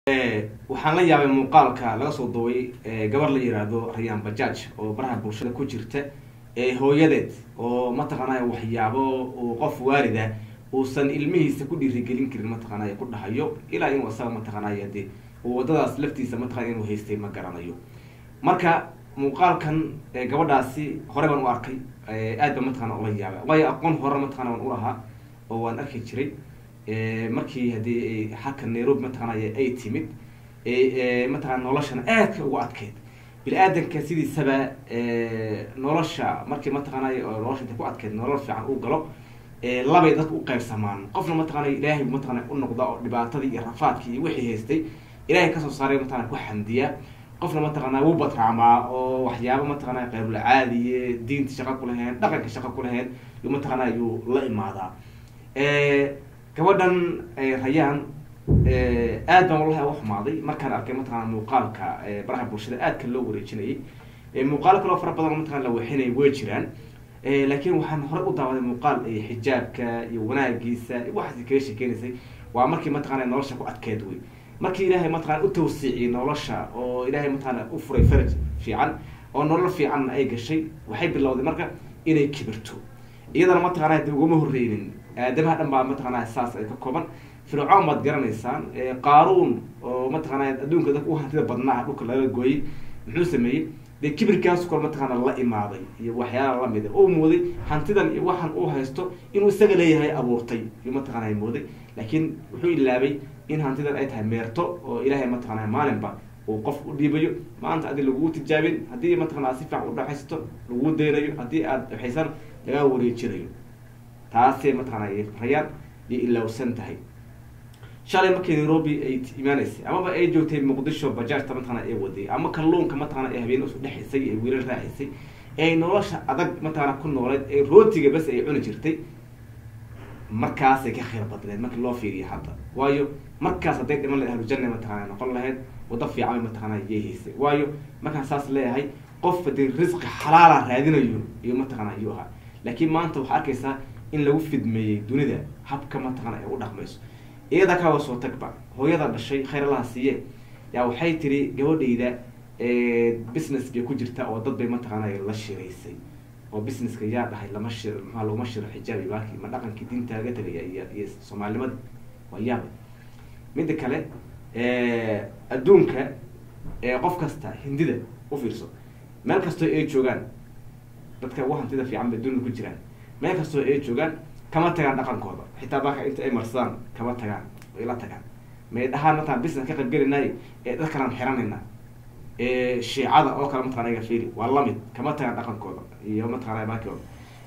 waxaan la yaabay muuqaalka laga soo duubay gabar la yiraahdo rayaan bajaaj oo baraha bulshada ku jirta hooyadeed oo mataqaanaya waxyaabo uu qof waalida uusan ilmihiisa ku dhiirigelin karin mataqaanaya ku dhahayo ilaa inuu asaga mataqaanaya de uu wadadaas laftiisa mataqana inuu haystay ma garanayo marka muuqaalkan gabadhaasi hore baan u arkay aad ba mataqana ula yaabay waayo aqoon hore mataqana waan ulahaa oo waan arki jiray markii haddii halka nairobi mataqaanay ay timid mataqana noloshana aadka ugu adkeyd bini-aadanka sidiisaba nolosha markii mataqaanay nolosha inta ku adkeyd nolol fiican uu galo labay dadka u qaybsamaan qofna mataqaanay ilaahay mataqana u noqda oo dhibaatadii iyo rafaadkii iyo wixii haystay ilahay kasoo saaray mataqana ku xamdiya qofna mataqaana wuu batraamaa oo waxyaaba mataqana qaybulcaadiye diinta shaqa ku lahayn dhaqanka shaqa ku lahayn yu mataqaana yuu la imaadaa gabadhan rayaan aad baan wallahi uga xumaaday markaan arkay mataqana muuqaalka baraha bulshada aadka loo wareejinayay muuqaalo kaloo fara badan mataqana la waxinaya way jiraan laakiin waxaan hore u daawaday muuqaal xijaabka iyo wanaagiisa waxaas kaga sheekeynaysay waa markii mataqana nolosha ku adkeed wey markii ilaahay mataqana u tawsiiciyey nolosha oo ilaahay mataqana u furay faraj fiican oo nolol fiicanna ay gashay waxay bilowday marka inay kibirto iyadana mataqana de ugama horreynin aadamaha dhan baa mataqana saas ay ka kooban fircoon baad garanaysaan qaaruun oo mataqana adduunka dadka u hantida badnaa dhulka laga gooyey muxuu sameeyey dee kibirkaas kor mataqaana la imaaday iyo waxyaala lamida uu mooday hantidan iyo waxaan uu haysto inuu isaga leeyahay abuurtay iyuu mataqana mooday laakiin wuxuu ilaabay in hantidan ay tahay meerto oo ilaahay mataqana maalinba uu qof u dhiibayo maanta adi lagugu tijaabin haddii mataqana aad si fiican u dhaxaysato lagugu daynayo haddii aad dhaxaysan lagaa wareejinayo taasay mataqana rayaan iyo ilowsan tahay shalay markii nairobi ay imaanaysay amaba ay joogtay muqdisho bajaajta mataqana ay waday ama kalluunka mataqana ay habeen isu dhexaysay ay wiilal raacisay ee nolosha adag mataqana ku nooleed ee rootiga bas ay cuni jirtay markaasay ka khayr badneed markii loo fiiriya hadda waayo markaas hadday dhiman lahayd ahlujanna mataqana noqon lahayd wado fiican bay mataqana yay haysay waayo markaan saas leeyahay qof hadii risqi xalaala raadinayo iyo mataqana ayuu ahaa laakiin maanta waxaa arkaysaa in lagu fidmeeyey dunida habka mataqana ay u dhaqmayso iyada kawa soo tagba hooyada dhashay khayr allaha siiye yaa waxay tiri gabadhayda business bay ku jirta oo dad bay mataqaana la shiraysay oo businesska yaa dhahay lama shir maxaa laguma shiro xijaabi baaki ma dhaqankii diinta laga tegaya iyo iyo soomaalinimada waa yaabay midda kale adduunka qof kasta hindida u fiirso meel kastoo ay joogaan dadka ugu hantida fiican bay dunida ku jiraan meel kastoo ay joogaan kama tagaan dhaqankooda xitaa baaka inta ay marsadaan kama tagaan way la tagaan may dhahaan mataqana business ka qaybgelinay ee dad kalaan xiranayna shiicada oo kale mataqana iga fiiri waa lamid kama tagaan dhaqankooda iyo mataqana baakooda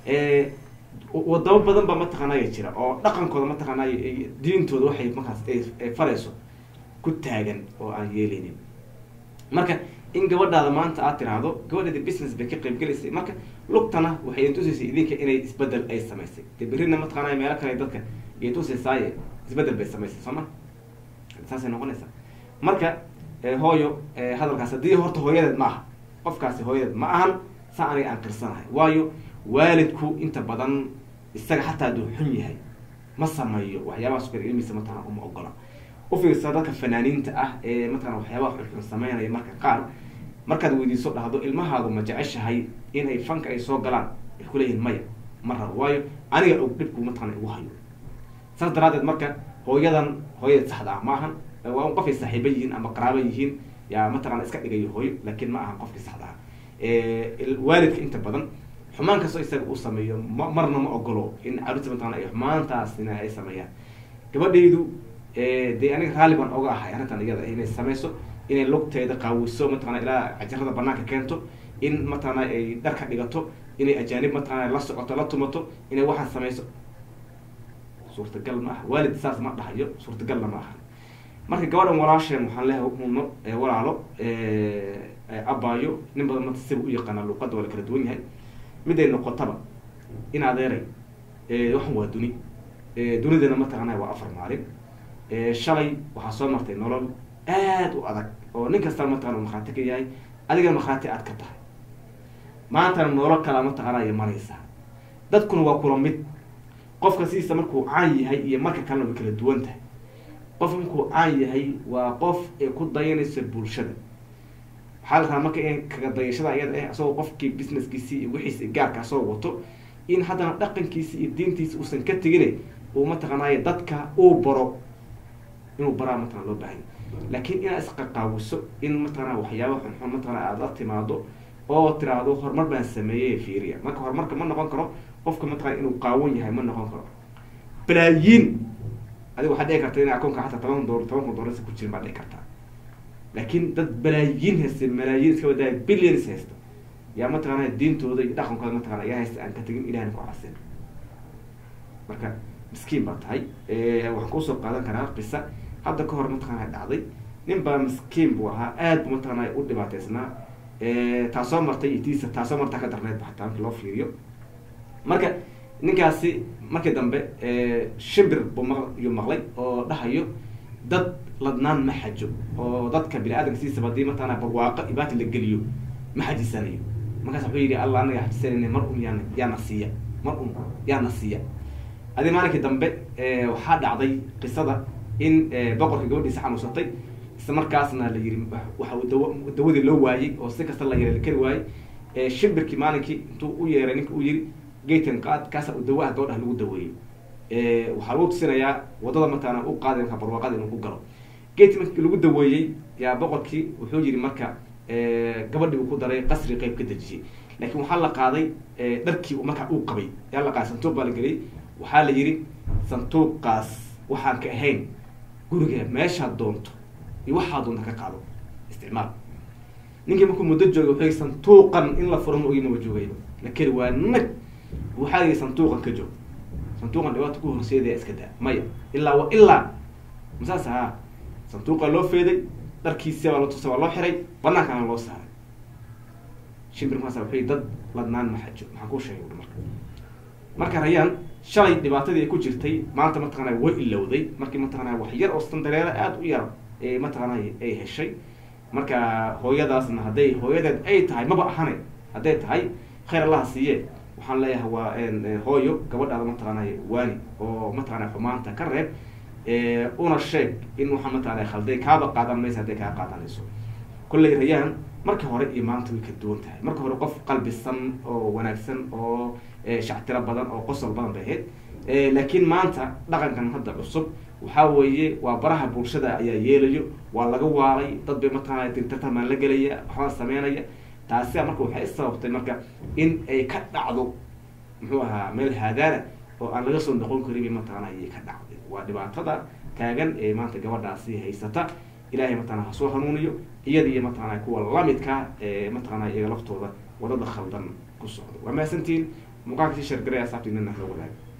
wadamo badan ba mataqanaya jira oo dhaqankooda mataqanay diintooda waxay markaas ay farayso ku taagan oo aan yeeleynin marka in gabadhaada maanta aad tiraahdo gabadheeda business bay ka qaybgelaysay marka lugtana waxay intusaysay idinka inay isbedel ay samaysay de berrina mataqaanay meelo kale dadka iyo tusaysaay isbedel bay samaysay soo ma saasay noqonaysaa marka hooyo hadalkaas haddii horta hooyadeed ma aha qofkaasi hooyadeed ma ahan saa aniga aan qirsanahay waayo waalidku inta badan isaga xataa hadduu xun yahay ma sameeyo waxyaabahaas kale ilmihiisa mataqana uma ogola ufiirsa dadka fanaaniinta ah ee mataqana waxyaabaha xunxun sameynaya marka qaar markaad weydiiso dhahdo ilmahaadu ma jeceshahay inay fanka ay soo galaan ay kuleeyihin maya ma rabo waayo aniga og dhibku mataqana igu hayo saas daraadeed marka hooyadan hooyadeed saxda ah ma ahan waa un qofay saaxiiba yihiin ama qaraaba yihiin yaa mataqana iska dhigayo hooyo laakiin ma ahan qofkii saxda ah waalidka inta badan xumaan kastoo isaga uu sameeyo ma marna ma ogolo in caruurta mataqana ay xumaantaasina ay sameeyaan gabadhaydu dee aniga raalli baan oga ahay arrintan iyada inay sameyso inay lugteeda qaawiso mataqana ilaa cajarada banaanka keento in mataqana ay dharka dhigato inay ajaanib mataqana la socoto la tumato inay waxaan sameyso suurtagal ma aha waalid saas ma dhahayo suurtagalna ma aha marka gabadhan walaasheen waxaan leehay uno walaalo abaayo nin badan mata siba u yaqaana luuqadda waa la kala duwan yahay miday noqotaba in adeeray waxan waa duni dunidana mataqana waa afar maalin shalay waxaa soo martay nolol aad u adag oo nin kastana mataqana markhaati ka yahay adigana markhaati aad ka tahay maantana nolol kalaa mataqana ay maraysaa dadkuna waa kula mid qofka sidiisa markuu caan yahay iyo marka kalena way kala duwan tahay qof inkuu caan yahay waa qof ee ku dayanaysa bulshada waxaa la rabaa marka in kaga dayashada ayada ah asagoo qofkii businesskiisii iyo wixiisi gaarka asagoo wato in haddana dhaqankiisi iyo diintiisi uusan ka tegine uu mataqaanaaye dadka uu baro inuu baraa mataqana loo baahanya laakiin inaad isqaqaawiso in mataqana waxyaaba xunxun mataqana aada la timaado oo tiraahdo horumar baan sameeyey fiiriya marka horumarka ma noqon karo qofka mataqana inuu qaawan yahay ma noqon karo balaayiin adiga waxaad dhici karta in akoonka xataa toban dolar toban kun dolarsa ku jirin baad dhici kartaa laakiin dad balaayiin haysta malaayiin iska wadaaya billions haysta yaa mataqaana diintooda iyo dhaqankooda mataqana yaa haysta aan ka tegin ilahna ku casin marka miskiin baa tahay waxaan kuusoo qaadan karaa qisa hadda ka hor mataqaana dhacday nin baa miskiin buu ahaa aad bu mataqaana u dhibaateysnaa taasoo martay iyo tiisa taasoo martaa ka darneed ba xataa marki loo fiiriyo marka ninkaasi markii dambe shimbir buu maq iyuu maqlay oo dhahayo dad ladnaan ma xajo oo dadka bini aadamka siisaba hadii mataqana barwaaqo ibaati la geliyo ma xajisanayo markaas wuxuu yidhi allah anaga xajisanayna mar un yaana yaana siiya mar un yaana siiya adi maalinkii dambe waxaa dhacday qisada in boqorka gabadhiisa xanuunsatay isla markaasna la yiri waxa uu dawa dawadii loo waayey oo si kasta la yeelay kari waayey shimbirkii maalinkii intuu u yeeray ninka uu yiri gaten qaad kaasa uu dawaha gabadhaha lagu daweeyey waxaa lagu tusinayaa wadada mataqaana u qaaday marka barwaaqada inuu ku galo gate markii lagu daweeyey yaa boqorkii wuxuu yiri marka gabadhii uu ku daray qasri qeyb ka dejiyey laakiin waxaa la qaaday dharkii markaa uu qabay yaa la qaaday santuuq baa la geliyey waxaa la yidhi santuuqaas waxaan ka ahayn guriga meeshaad doonto iyo waxaa doonta ka qaado isticmaal ninkii markuu muddo joogay wuxuu yii santuuqan in la furo ma ogin ma joogayba la keri waa nag waxaa yidhi santuuqan ka joog santuuqan dhibaata ku horseedaya iska daa maya ilaa wa ilaa masaas ahaa santuuqa loo feeday dharkiisi baa la tusa waa loo xiray banaankaana loo saaray shimbir markaasa wuxuu yii dad ladnaan ma xajo maxaan kuu sheegay ui marka marka rayaan shalay dhibaatadii ay ku jirtay maanta mataqaana way ilowday markii mataqaana wax yar oo sandareero aada u yar ee mataqaana ay heshay marka hooyadaasna hadday hooyadeed ay tahay maba ahane hadday tahay khayr allaha siiye waxaan leeyahay waa hooyo gabadhaada mataqaana waani oo mataqaana xumaanta ka reeb una sheeg in waxaa mataqaana khalday kaaba qaadan maysa hadday kaa qaadanayso kolley rayaan marka hore iyo maanta way ka duwan tahay marka hore qof qalbisan oo wanaagsan oo shactiro badan oo qosol badan bay ahayd laakiin maanta dhaqankan hadda cusub waxaa weeye waa baraha bulshada ayaa yeelayo waa laga waalay dad bay mataqaana dirtartamaan la gelaya waxbaa sameynaya taasi marka waxay sababtay marka in ay ka dhacdo muxuu ahaa meel haadaana oo aan laga soo noqon karin bay mataqaana ayay ka dhacday waa dhibaatada taagan ee maanta gabadhaasi haysata ilahay mataqana ha soo hanuuniyo iyada iyo mataqana kuwa lamidka ee mataqana iyaga laftooda wadada khaldan ku socdo waa mahadsantiin muuqaalka si shargaray asaabtiinana la wadaaga